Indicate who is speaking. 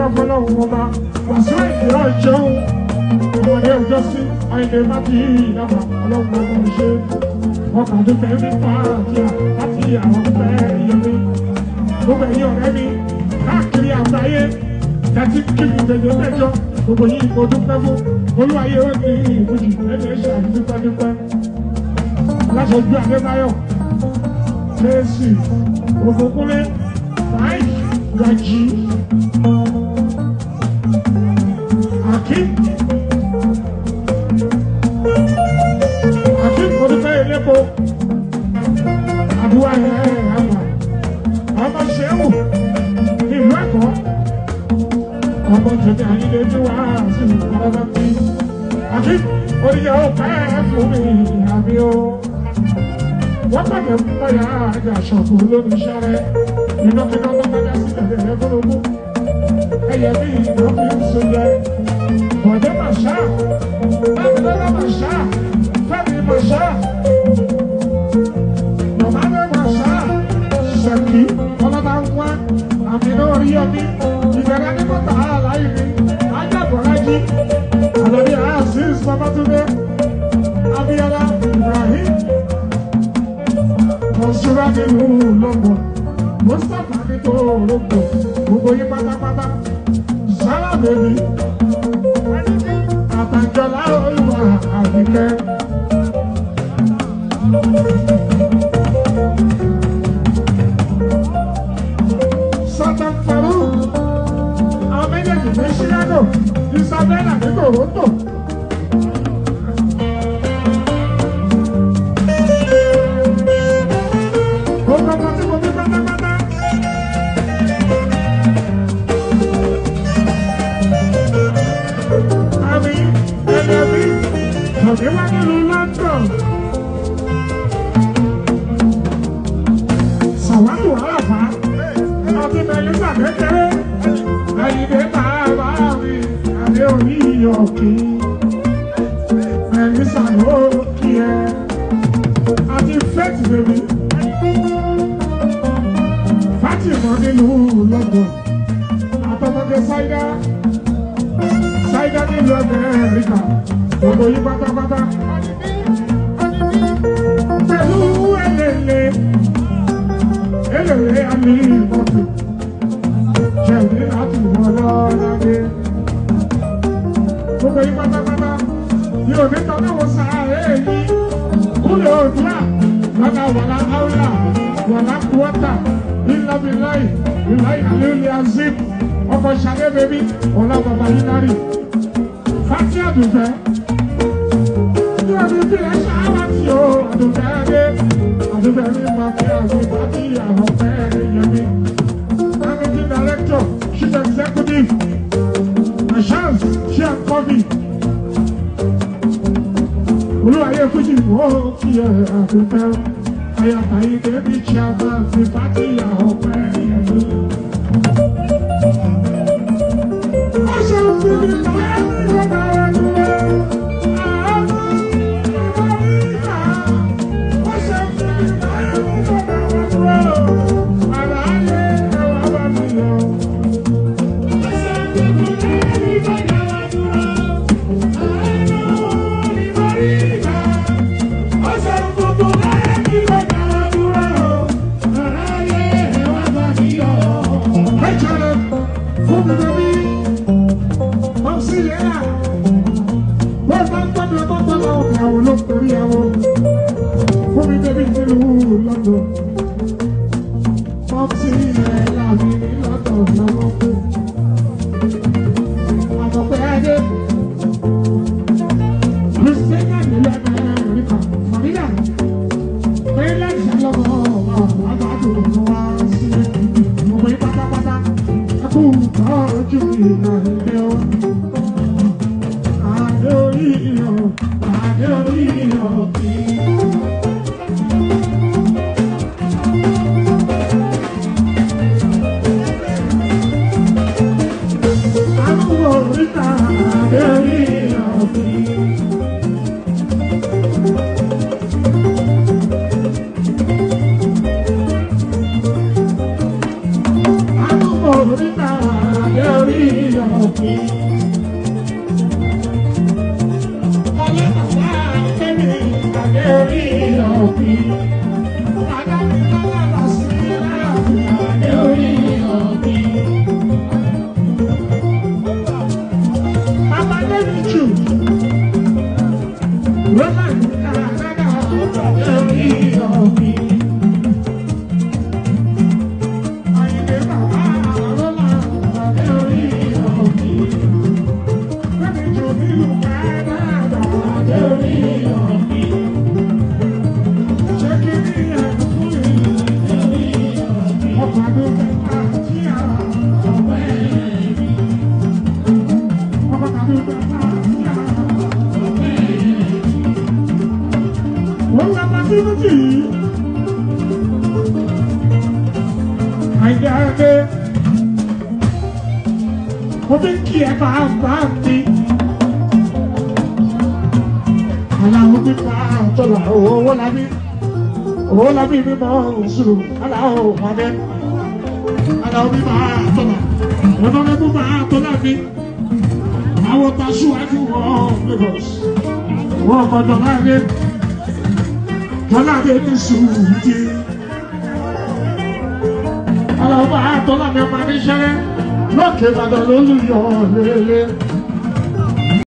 Speaker 1: fọlọ́hún ọba wàásù ìdíra ìjẹun ọmọdé ọjọ́ sí àìlè má ti ìdábà ọlọ́run ọba ṣe ọkàn tó fẹ́ mi pa àti àti àwọn fẹ́ yẹmi gbogbo ẹ̀yin ọ̀rẹ́ mi káàkiri àgbáyé láti kí mi tẹ̀lé mẹ́jọ gbogbo yìí mo dúpẹ́ fún olúwayé ó ní ìbùjì ẹ̀mí ṣàdúpẹ́dúpẹ́ aláṣojú adébáyọ̀ fèsì ògúnkúnlé mike rají akim akim olùfẹ́ elépo àdúrà ẹ̀ àmà ọmọ ṣẹ́wù ìlú ẹ̀kọ́ ọmọ tètè àyílẹ̀ tí wàá sí ìpàdé bí akim oníyà ó pẹ́ fún mi àbí ó wọ́n pàdé báyà àjà ṣọ̀kù lórí sáré iná kíkọ́ tó bá dá sí tẹ̀lé ẹgbẹ́lógún ẹyẹ bí ìlú fi ń so jẹ bọ̀dé màṣá bámidọ́lá màṣá fẹ́mi màṣá mọ̀mádé màṣá ṣèkì ọlọ́ba ń wá àmì náà rí ọmí ìbẹ̀rẹ̀ ní mọ́tà àlàyé mi ajábọ̀lájí àlọ́bí azeez babatunde abiola ibrahim mọ̀ṣúra nínú lọ́gbọ̀n mustapha ní tó lọ́gbọ̀n gbogbo yín pátápátá sára bèbí àtàjọlá olùwà àbíkẹ́. Satan Farouk àwọn méjèèjì ní Chicago Isabella ní Toronto. Gbogbo ọmọ tí mo bí pátápátá. Àmì ẹlẹ́bí tòbí wá nílùú London. Sàwádìí àràfá àti Mẹ́lísà kékeré. Àyìnbé bàbá mi àdé orí ìyọ̀kí. Mẹ́lísà ló kí ẹ. Àti Faith bèbí. Fátímọ̀ nílùú London. Àtọmọdé Sáídá. Sáídá nílùú Amẹ́ríkà. Gbogbo yín pátápátá. Pẹ̀lú ẹlẹ́lẹ́. Ẹlẹ́lẹ́ àmì ìmọ̀tò. Jẹ̀mí láti wọ lọ́ládé. Gbogbo yín pátápátá. Mi ò ní tọ́lá wo sàárè yìí. Kúlẹ̀ òdúrà. Lọ́nà wàlá áwùlà. Wàlá kúọ́tà. Ilá mi láì. Ìláì àlélẹ́ azim. Ọkọ̀ ṣàlẹ́ bẹ́bí. Ọ̀la bàbá yín náà Fati Adùnfẹ́. Ní ọdún tí ẹ ṣááwá tí o, Adùnfẹ́ dé. Adùnfẹ́ mi máa fi àgbègbè àti àwọn ọ̀fẹ́ yẹn mi. Managing Director, Chief Executive, Ashans, Chiakovi. Olúwayé Fújì wọ́n kí ẹ Adùnfẹ́. Ayàtà yìí débi Chiaman fi Fati àwọn ọ̀fẹ́ yẹn mi. Ọ̀ṣun fi mi lọ́wọ́. Orí Rọ́lá ìgbà dáadáa lórí ọ̀gbìn. Àyìnlé bàbá rọ́lá lórí ọ̀gbìn. Lẹ́mi jò nílùú dáadáa lórí ọ̀gbìn. Ṣé kí ní ẹ̀kú fún mi? Ọkọ̀ àdó mẹ́ta tí a ọ̀wẹ́ mi. Ọkọ̀ àdó mẹ́ta tí a ọ̀wẹ́ mi. Wọ́n gba pàtí méjì yìí. Àìdá ẹgbẹ́. Mo fi ń kí ẹ máa bá mi. Aláwọ̀ pípa ọ̀tọ̀là owó lábí. Owó lábí mi mọ̀ òṣùrù. Aláwọ̀ pàdé. Aláwọ̀ pípa ọ̀tọ̀là. Ọ̀nà mẹ́bù máa tọ́lá mi. Àwọn tàṣíwájú wọn Lagos. Wọ́n gbọ́dọ̀ láàrin. Tọ́lá mi ní sùúrù. Aláwọ̀ pípa ọ̀tọ̀là mi máa ní ṣẹ́rẹ́. Lókè Ìbàdàn lólùyọ̀ lélẹ̀.